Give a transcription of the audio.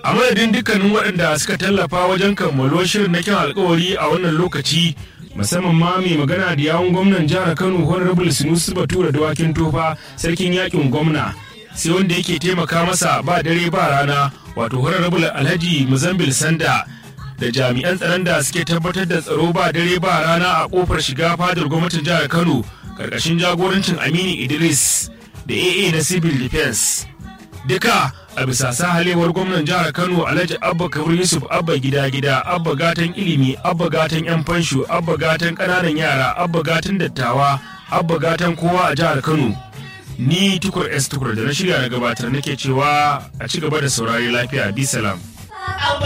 a madadin dukkanin waɗanda suka tallafa wajen kammalo shirin na kyan alkawari a wannan lokaci musamman ma mai magana da yawun gwamnan jihar kano honorable sinusu batura dawakin tofa sarkin yakin gwamna sai wanda yake taimaka masa ba dare ba rana wato honorable alhaji muzambil sanda da jami'an tsaron da suke tabbatar da tsaro ba dare ba rana a kofar shiga fadar gwamnatin jihar kano karkashin jagorancin aminu idris da aa na civil defense duka a bisa sahalewar gwamnan jihar kano alhaji abba kabir yusuf abba gida gida abba gatan ilimi abba gatan yan fansho abba gatan ƙananan yara abba gatan dattawa abba gatan kowa a jihar kano ni tukur s tukur da na shirya na gabatar nake cewa a ci gaba da saurari lafiya bi salam